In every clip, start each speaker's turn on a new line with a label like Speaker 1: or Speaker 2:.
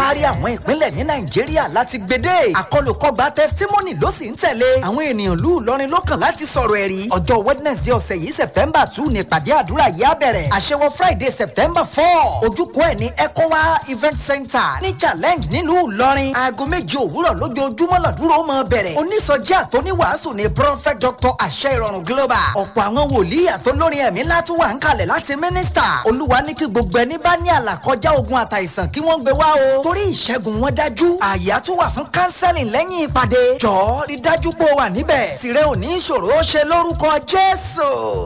Speaker 1: kárí àwọn ìpínlẹ̀ ní nàìjíríà láti gbédè àkọlùkọgbà testimony ló sì ń tẹ̀lé àwọn ènìyàn lù lọrin lọ́kàn láti sọ̀rọ̀ ẹ̀rí ọjọ́ wednesday ọ̀sẹ̀ yìí september two ní ìpàdé àdúrà yìí á bẹ̀rẹ̀ àṣewọ friday september four ojúkọ ẹ̀ ní ecowa event center ní challenge nílùú ìlọrin aago méje òwúrọ̀ lójoojúmọ́ lọ́dúró mọ́ bẹ̀rẹ̀ onísọjí àtọ́níwàásù ní prophet dr àṣẹ ìrọ̀rùn global ọ̀pọ̀ àwọn wòlíì àtọ́lórin ẹ̀mí látún wà ń kalẹ̀ láti mínísítà olúwa ní kí gbogbo ẹni bá ní àlàkọjá ogun àtàìsàn kí wọ́n gbé wá o torí ìṣẹ́gun wọn dájú àyà tún wà fún kánsẹ́lì lẹ́yìn ìpàdé jọ̀ọ́ rí dájú pé o wà níbẹ̀ tìrẹ ò ní ìṣòro ó ṣe lórúkọ jésù.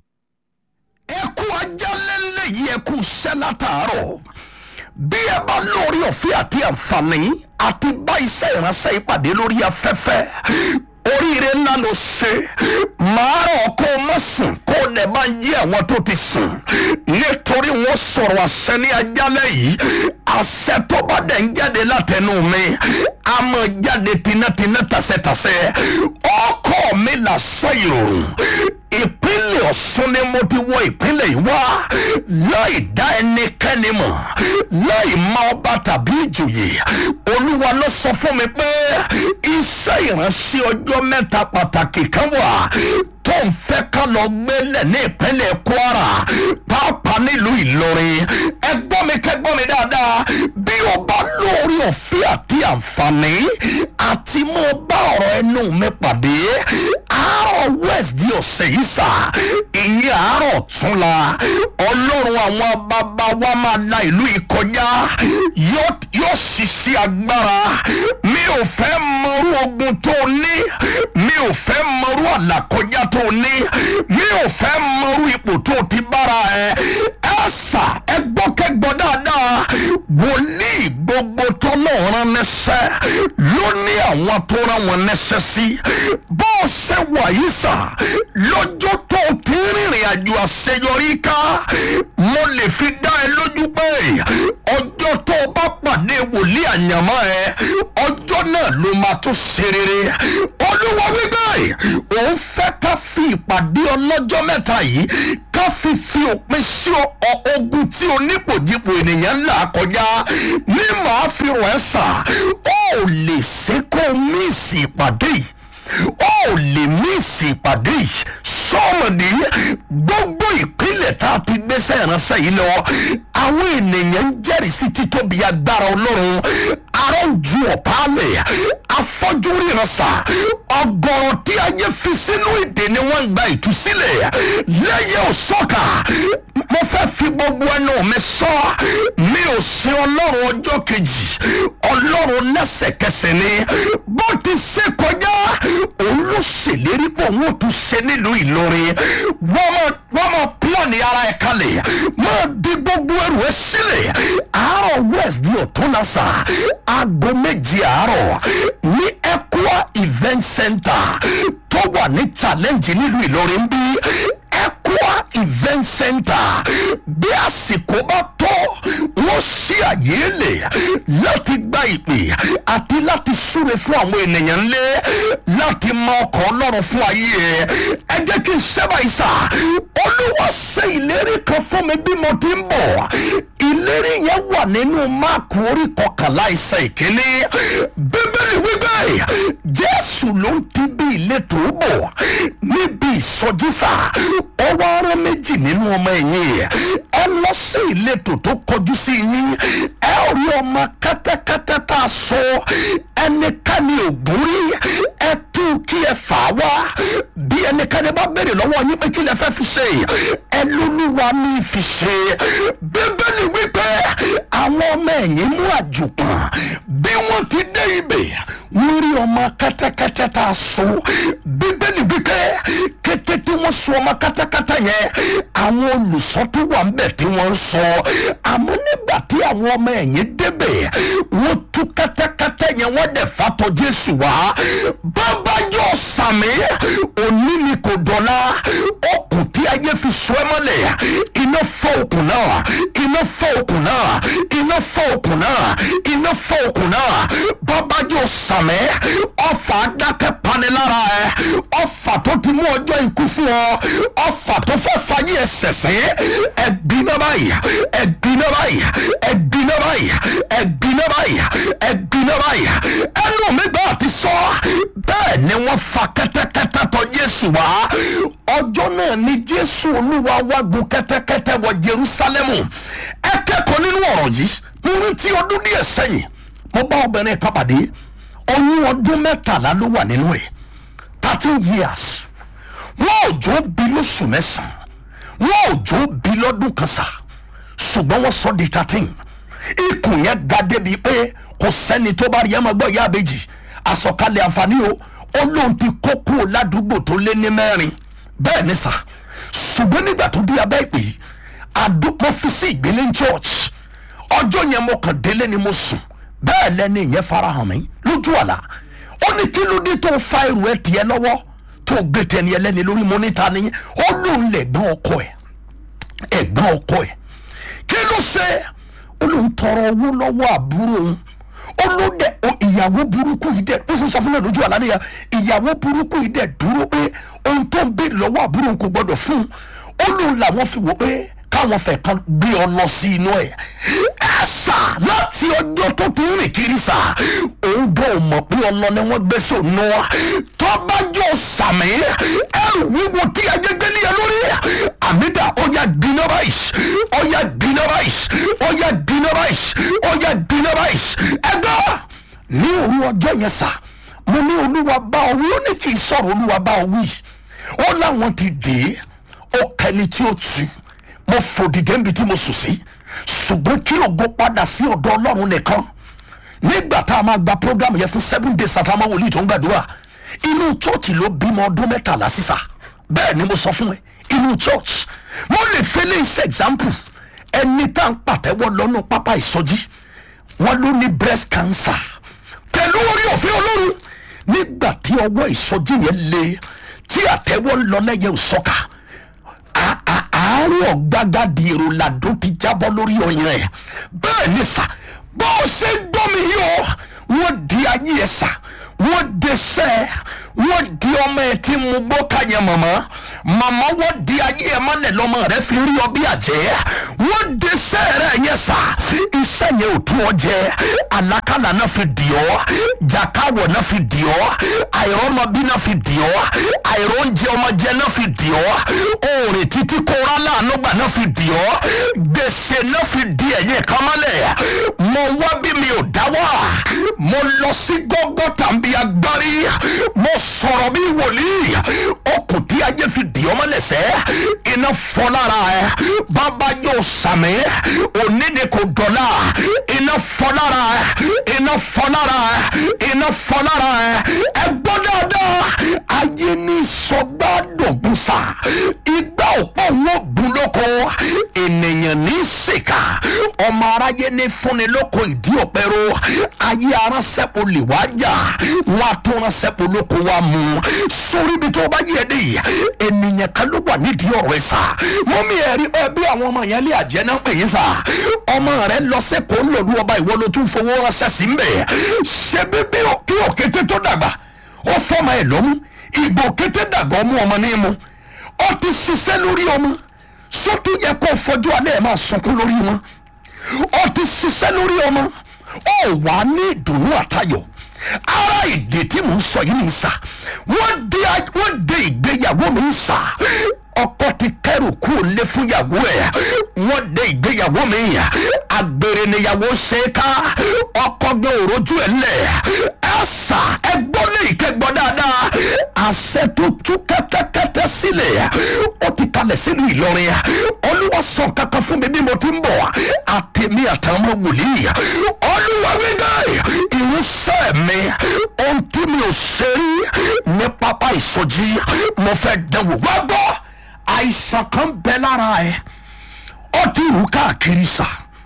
Speaker 2: ẹ kú ajálẹ́lẹ̀ yìí ẹ kú iṣẹ́ látàárọ̀ bí ẹ bá lórí ọ̀fẹ́ àti àǹfààní àti bá iṣẹ́ ìránṣẹ́ ìpàdé lórí afẹ́fẹ́ oríire ńlá ló ṣe màá rọ̀ kó o má sùn kó o dẹ̀ bá ń jí àwọn tó ti sùn nítorí wọ́n sọ̀rọ̀ àṣẹ ní ajálẹ̀ yìí àṣẹ tó bá dẹ̀ ń jáde látẹnu mi a máa jáde tinátiná tàṣẹtàṣẹ ọkọ mi làṣẹ ìròrùn ìpínlẹ̀ ọ̀ṣun ni mo ti wọ ìpínlẹ̀ yìí wá láì dá ẹnikẹ́ni mọ̀ láì mọ ọba tàbí ìjòyè olúwa ló sọ fún mi pé iṣẹ́ ìránṣẹ́ ọjọ́ mẹ́ta pàtàkì kan wà tó ń fẹ́ ká lọ gbélẹ̀ ní ìpínlẹ̀ kwara pàápàá nílùú ìlọrin ẹgbọ́n mi kẹgbọ́n mi dáadáa bí o bá lórí òfin àti àǹfààní àti mo bá ọ̀rọ̀ ẹnu mi pàdé àárọ̀ west di ọ̀sẹ̀ yìí sà ìyẹn àárọ̀ tún la ọlọ́run àwọn bàbá wa máa la ìlú yìí kọjá yóò ṣiṣẹ́ agbára mi ò fẹ́ mọrú ogun tó ní mi ò fẹ́ mọrú àlàkọjá tó ní mi ò fẹ́ mọrú ipò tó ti bára ẹ ẹ sà ẹ gbọ́ kẹ́gbọ́ dáadáa wòlíì gbogbo tó náà rán nẹ́sẹ́ ló ní àwọn tó rán wọn nẹ́sẹ́ sí bó o ṣe wà yìí sà lọ́jọ́ tó ti rìnrìn àjò àṣeyọrí ká mo lè fi dá ẹ lójú pé ọjọ́ tó o bá pàdé wòlíì àyànmọ́ ẹ ọjọ́ náà ló máa tún ṣe rere olúwa wípé òun fẹ́ ká fi ìpàdé ọlọ́jọ́ mẹ́ta yìí ká fi fi òpin sí ogun tí onípòjìpò ènìyàn ń là kọjá ní màá fi rọ̀ ẹ́ sà ó lè ṣe kó míìsì ìpàdé yìí ó lè míìsì ìpàdé yìí sọ́ọ̀mọ̀dé gbogbo ìpínlẹ̀ tá a ti gbéṣẹ́ ìránṣẹ́ yìí lọ àwọn ènìyàn ń jẹ́rìí sí títóbi agbára ọlọ́run arọ́jú ọ̀pálẹ̀ afọ́jú ríran sà ọgọ́rọ̀ tí ayé fi sínú ìdè ni wọ́n ń gba ìtúsílẹ̀ lẹ́yìn òṣọ́kà mo fẹ́ fi gbogbo ẹnu mi sọ mi ò sin ọlọ́run ọjọ́ kejì ọlọ́run lẹ́sẹ̀kẹsẹ̀ ni bó ti ṣe kọjá òun ló ṣèlérí pé òun ò tún ṣe nílùú ìlọrin wọ́n mọ̀ pílọ̀nì ara ẹ̀ kalẹ̀ máa di gbogbo ẹrù ẹ sílẹ̀ àárọ̀ west di ọ̀túnlásà aago méje àárọ̀ ní equa event center tó wà ní challenge nílùú ìlọrin bí equa event center bí àsìkò bá tó wọ́n ṣí àyè lè láti gba ìpè àti láti súre fún àwọn ènìyàn ńlẹ láti mọ ọkọ̀ ọlọ́run fún ayé ẹ ẹ jẹ́ kí n ṣẹ́bà ìsà olúwa ṣe ìlérí kan fún mi bí mo ti ń bọ̀ ìlérí yẹn wà nínú máàkù orí kọkànlá ìsà ìkíní bíbélì wípé jésù ló ń ti bí ìletò bọ̀ níbi ìsọjísà ọwọ́ ara méjì nínú ọmọ ẹ̀yìn ẹ lọ sí ìletò tó kọjú sí yín ẹ ò rí ọmọ kẹ́tẹ́kẹ́tẹ́ tá a sọ ẹnikẹ́ni ògùn rí ẹ tú kí ẹ fà á wá bí ẹnikẹ́ni bá béèrè lọ́wọ́ yín pé kí lẹ fẹ́ fi ṣe ẹ lóluwa ní fi ṣe bíbélì wípé àwọn ọmọ ẹ̀yìn mú àjùpọ̀n bí wọ́n ti dé ibẹ̀ wọ́n rí ọmọ kẹ́tẹ́kẹ́tẹ́ tá a sọ bíbélì wípé kété tí wọ́n sọ ọmọ kẹ́tẹ́kẹ́tẹ́ yẹn àwọn olùsọ tó wà ń bẹ̀ tí wọ́n ń sọ àmọ́ nígbà tí àwọn ọmọ ẹ̀yìn débẹ̀ wọ́n tú kẹ́tẹ́kẹ́tẹ́ yẹn wọ́n dẹ̀ fatọ́ jésù wá bábájọ́ sàmì òní ni kò dọ̀la okùn tí ayé fi sọ ẹ́ mọ́lẹ̀ iná fọ́ okùn náà iná fọ́ okùn náà iná fọ́ okùn náà iná fọ́ okùn náà bábájọ́ sàmì ọfà dákẹ́ panilára ẹ ọfà tó ti mú ọjọ́ ikú fún ọ ọfà tó fẹ́ fàyè ẹ sẹ̀sẹ̀ ẹ̀gbin náà báyìí ẹ̀gbin náà báyìí ẹ̀gbin náà báyìí ẹ̀gbin náà báyìí fa kẹ́tẹ́kẹ́tẹ́ tọ̀ jésù wá ọjọ́ náà ni jésù olúwa wá gun kẹ́tẹ́kẹ́tẹ́ wọ jerusalemu ẹ kẹ́kọ̀ọ́ nínú ọ̀rọ̀ yìí mo rántí ọdún díẹ̀ sẹ́yìn mo bá obìnrin kan pàdé oyún ọdún mẹ́tàlá ló wà nínú ẹ̀ thirteen years wọn ò jó bí lóṣù mẹ́sàn-án wọn ò jó bí lọ́dún kan sá ṣùgbọ́n wọ́n sọ di thirteen ikùn yẹn ga débi pé kò sẹ́ni tó bá rí ẹ máa gbọ́ ìyá àbèjì àsọkalẹ̀ àǹfààní o ó lóun ti kó kúrò ládùúgbò tó lé ní mẹ́rin bẹ́ẹ̀ ni sà ṣùgbọ́n nígbà tó dé abẹ́ ìpè àdúgbò fi sí ìgbélé ní church ọjọ́ yẹn mo kàn délé ni mo sùn bẹ́ẹ̀ lẹ́ni ìyẹn farahàn mi lójú àlá ó ní kí ló dé tó fa irú ẹ tiẹ̀ lọ́wọ́ tó gbé tẹni ẹlẹ́ni lórí mọ́nítà ni ó lóun lè gbọ́n ọkọ ẹ̀ ẹ̀gbọ́n ọkọ ẹ̀ kí ló ṣe ó lóun tọrọ owó lọ́wọ́ àbúrò òun ó ló dẹ o ìyàwó burúkú yìí dẹ ó sì sọ fún mi lójú àlá nìyà ìyàwó burúkú yìí dẹ dúró pé ohun tó ń béèrè lọ́wọ́ àbúrò òun kò gbọdọ̀ fún un ó lóun làwọn fi wò pé káwọn fẹ́ kan gbé ọ lọ sí inú ẹ̀ ẹ sà láti ọjọ́ tó ti ń rìn kiri sà òun gan ò mọ̀ pé ọlọ ni wọ́n gbé sí òun náà tọ́bájọ́ sàmì ẹrù wíwo tí ajé gbé ní ẹ lórí àmìdá ọjà gbiná báyìí ọjà gbiná báyìí ọjà gbiná báyìí ọjà gbiná báyìí ẹgbẹ́ ní òru ọjọ́ yẹn sà mo ní olúwa bá ọ wí ó ní kì í sọ̀rọ̀ olúwa bá ọ wí ó láwọn ti dè é ó kẹni tí ó tu mo fò dìde níbi tí mo sùn sí ṣùgbọ́n kí ògo padà sí ọ̀dọ̀ ọlọ́run nìkan nígbà tá a máa gba program yẹn fún seven days àtàwọn wòlíì tó ń gbàdúrà inú chọ́ọ̀chì ló bímọ ọdún mẹ́tàlá sísà bẹ́ẹ̀ ni mo sọ fún ẹ inú church mo lè fẹ́lẹ́ iṣẹ́ example ẹni tá à ń pàtẹ́wọ́ lọ́nà pápá ìsọjí wọn ló ní breast cancer pẹ̀lú orí òfin ọlọ́run nígbà tí ọwọ́ ìsọjí yẹn le tí àtẹ́wọ́ ń lọ lẹ́yẹ òsọ́ka àárọ̀ gbágádì èrò làdó ti jábọ́ lórí ọyàn ẹ̀ bẹ́ẹ̀ ni sà bó o ṣe gbọ́ mi yìí o wọ́n di ayé ẹ̀ sà wọ́n de sẹ́ wọ́n di ọmọ ẹ̀ tí mo gbọ́ kàyẹ mọ̀mọ́ màmá wọ́n di ayé ẹ̀ mọ́lẹ̀ lọ́mọ rẹ̀ fi rí ọ bí àjẹ́ wọ́n de sẹ́ rẹ̀ yẹn sà iṣẹ́ yẹn ò tún ọ jẹ àlákàlà náà fi dì ọ́ jàkáwọ̀ náà fi dì ọ́ àìrọ́mọbí náà fi dì ọ́ àìróúnjẹ ọmọjẹ náà fi dì ọ́ òòrè títí kóra láàánú gbà náà fi dì ọ́ gbèsè náà fi di ẹ̀yìn kan mọ́lẹ̀ mo wá bí mi ò dáwọ́ mo lọ sí gbọ́gbọ́ tàbí agbárí mo sọ̀rọ̀ bí wòlíì okùn tí ajé fi dì ọ́ mọ́lẹ̀sẹ̀ iná fọ́ lára ẹ̀ bàbá yóò sàmì òní ni kò dọ̀la iná fọ́ lára ẹ̀ iná fọ́ lára ẹ̀ iná fọ́ lára ẹ̀ ẹ gbọ́ dáadáa ayé ní sọgbà dògùn sá igbá òpó wọn gun lóko ènìyàn ní sèkà ọmọ aráyé ní fúnni lóko ìdí òpẹrọ ayé aránṣẹ́pọ̀ lè wá jà wọn àtúnránṣẹ́pọ̀ lóko wa mú sórí ibi tó bá yẹ dé yìí ènìyàn kan ló wà nídìí ọ̀rọ̀ ẹ̀ sá mọ́mí ẹ̀ rí ẹ bí àwọn ọmọ yẹn lé àjẹ́ náà pè yín sá ọmọ rẹ lọ sẹ́kọ̀ọ́ lòlú ọba ìwọ ló tún fowó ránṣẹ́ sí ń bẹ̀ ṣe bíbí kí òkété tó dàgbà ó fọmọ ẹ̀ lọ́mú ìgbò kété dàgbà ọmú ọmọ ní mu ó ti ṣiṣẹ́ lórí ọmọ sótú yẹ kó fojú alẹ́ ẹ̀ máa sunkún lórí wọn ó ti ṣiṣẹ́ lórí ọmọ ó wà ní ìdùnnú àtayọ̀ ara ìdè tí mò ń sọ yìí ní sà wọ́n de wọ́n de ìgbéyàwó mi ń sà ọkọ ti kẹrù kú lé fún yàwó ẹ wọ́n de ìgbéyàwó mi agbèrè níyàwó ṣe ká ọkọ gbé òrojú ẹ lẹ ẹ sà ẹ gbọ́ lé ìkẹgbọ́ dáadáa àṣẹ tó tú kẹ́tẹ́kẹ́tẹ́ sílẹ̀ ó ti kalẹ̀ sínú Ìlọrin olúwa sọ kankan fún mi bí mo ti ń bọ̀ àtẹ̀mí àtàwọn wòlíì olúwa gbẹgẹ ìrúsẹ̀ mi ohun tí mi ò ṣe rí ní pápá ìsọjí mo fẹ́ dánwò wá gbọ́ àìsàn kan bẹ lára ẹ ó ti rú káàkiri sá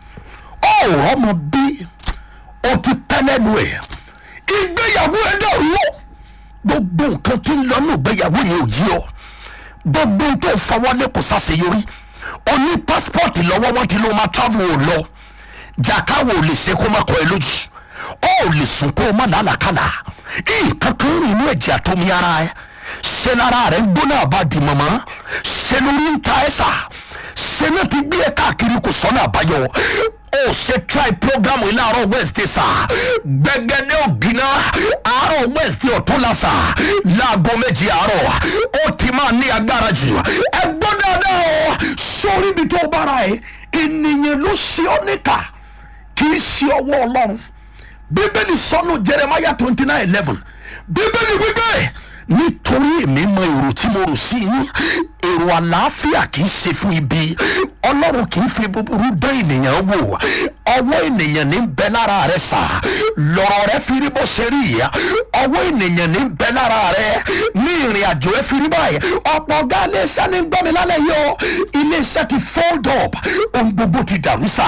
Speaker 2: ó rọmọ bí ó ti pẹ́ lẹ́nu ẹ̀ ìgbéyàwó ẹ dàrú gbogbo nǹkan tí ń lọ ní ìgbéyàwó yẹn ò yí ọ gbogbo tó fọwọ́lé kò ṣàṣeyọrí o ní pásítọ̀tì lọ́wọ́ wọn ti ló máa travel ò lọ jàkáwò ò lè ṣe kó má kọ ẹ lójú ó ò lè sùn kó o má làálàkàlà nǹkan kan rìn inú ẹ̀jẹ̀ àtomi ara ẹ ṣe lára rẹ ń gbóná àbádì mọ̀mọ́ ṣe lórí ń ta ẹ sà ṣe náà ti gbé ẹ káàkiri kò sọ́nà àbáyọ ó ṣe try program yìí láàárọ̀ wednesday sà gbẹgẹdẹ ògìnà àárọ̀ wednesday ọ̀túnla sà láago méjì àárọ̀ ó ti máa ní agbára jù ẹ gbọ́ dáadáa o sórí ibi tó bára ẹ ènìyàn ló ṣe ọ́ níkà kì í ṣe ọwọ́ ọlọ́run bíbélì sọnù jeremiah twenty nine eleven bíbélì wípé nítorí èmi mọ èrò tí mo rò sí yín èrò àlàáfíà kì í ṣe fún ibi ọlọ́run kì í fi búburú dán ènìyàn wò ọwọ́ ènìyàn ní bẹ lára rẹ sà lọ́rọ̀ rẹ fi rí bó ṣe rí yá ọwọ́ ènìyàn ní bẹ lára rẹ ní ìrìn àjò ẹ fi rí báyìí ọ̀pọ̀ ọ̀gá iléeṣẹ́ ní gbọ́mi lálẹ́ yìí o iléeṣẹ́ ti fold up ohun gbogbo ti dàrú sà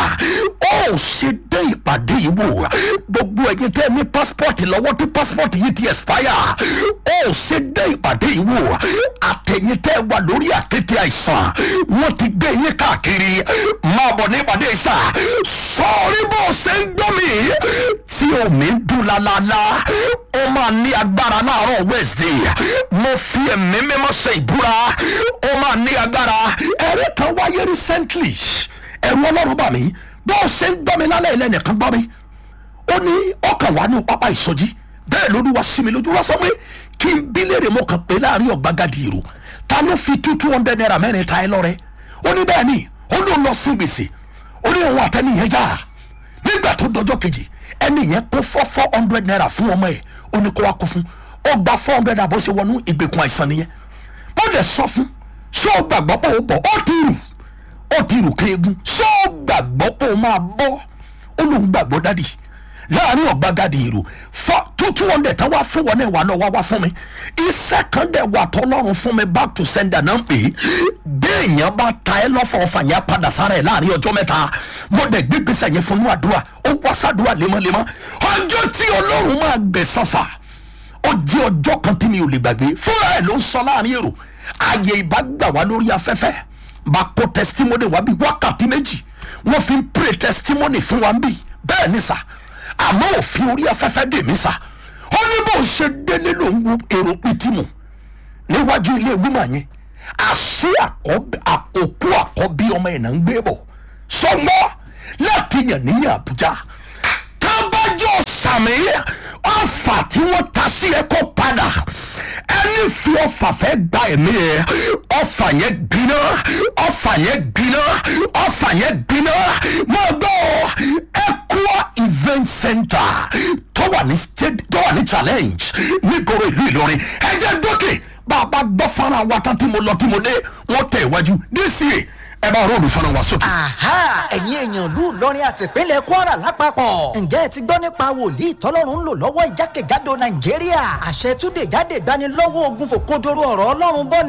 Speaker 2: ó ṣe dé ìpàdé yìí wò gbogbo ẹ̀yin tẹ́ ní passport lọ́wọ́ tí passport yìí ti expire ó ṣe dé ìpàdé yìí wò àtẹ̀yìn tẹ́ wà lórí àkété àìsàn wọ́n ti gbé yín káàkiri máa bọ̀ ní ìpàdé yìí sà sọ́ọ́rí bó ṣe ń gbọ́ mi tí omi ń dùn lálálá ó máa ní agbára láàárọ̀ wednesday mo fi ẹ̀mí mímọ́ ṣe ìbúra ó máa ní agbára ẹ̀rí kan wáyé recently ẹ̀rù ọlọ́run bà mí bó ṣe ń gbọ́ mi lálẹ́ ilẹ̀ nìkan gbọ́ mi ó ní ọkàn wà ní pápá ìsọjí bẹ́ẹ̀ ló ní wá sí mi lójú wá sọ pé kí n bí léèrè mo kàn pé láàrin ọ̀gbagadì èrò ta ló fi two two hundred naira mẹ́rin ta ẹ lọ́rẹ́ ó ní bẹ́ẹ̀ ni ó ló lọ sí gbèsè ó ní òun àtẹni yẹn já nígbà tó dọjọ́ kejì ẹni yẹn kó four four hundred naira fún ọmọ ẹ̀ ó ní kó wá kó fún ó gba four hundred naira bó ṣe wọnú ìgbèkùn àìsàn nìyẹn mo dẹ̀ sọ fún ṣé o gbàgbọ́ pé o bọ̀ ó ti rù ó ti rù kéegun ṣé o gbàgbọ́ pé o máa bọ́ ó lóun gbàgbọ́ dádì láàrin ọ̀gbagadì èrò fọ two two hundred tán wá fún wọn náà wà lọ wá wá fún mi iṣẹ́ kan dẹ̀ wà tọ́lọ́run fún mi back to sender náà ń pè é béèyàn bá ta ẹ lọ́fọ̀ ọ̀fà yẹn padà sára ẹ̀ láàrin ọjọ́ mẹ́ta mo dẹ̀ gbé gbèsè yẹn fún un àdúrà ó wá sàdúrà lemọ́lemọ́ ọjọ́ tí ọlọ́run máa gbẹ̀ sọ́sà ó jẹ́ ọjọ́ kan tí mi ò lè gbàgbé fúnra ẹ̀ ló ń sọ láàrin èrò ààyè ìbá gbà wá lórí afẹ́fẹ́ bá kó testimony wá bí wákàtí méjì wọ́n fi ń pray testimony fún wa ń bì bẹ́ẹ̀ ni sà àmọ́ òfin orí afẹ́fẹ́ dè mí sà ó ní bó ṣe délé ló ń wo èrò pìtìmù níwájú ilé wúmà yẹn àṣé àkókò àkọ́bí ọmọ ẹ̀ náà ń gbé bọ̀ sọmọ láti yàn níyàn àbújá kábàjọ sàmì ọfà tí wọ́n ta sí ẹ kó padà ẹni fi ọfà fẹ́ gba ẹ̀mí ẹ ọfà yẹn gbiná ọfà yẹn gbiná ọfà yẹn gbiná máa gbọ́ Equa event center tó wà ní state tó wà ní challenge nígboro ìlú Ìlọrin ẹ jẹ́ dókè bá a bá gbọ́ fara wa tán tí mo lọ tí mo dé wọ́n tẹ̀ iwájú dca ẹ bá róòlù fara wa sókè.
Speaker 1: aha ẹ̀yin èèyàn lù lọ́rin àti ìpínlẹ̀ kwara lápapọ̀ ǹjẹ́ ẹ ti gbọ́ nípa wòlíì tọ́lọ́run ń lò lọ́wọ́ ìjákèjádò nàìjíríà àṣẹ túnde jáde gbanilọ́wọ́ ogun fòkodoro ọ̀rọ̀ ọlọ́run bọ́ ni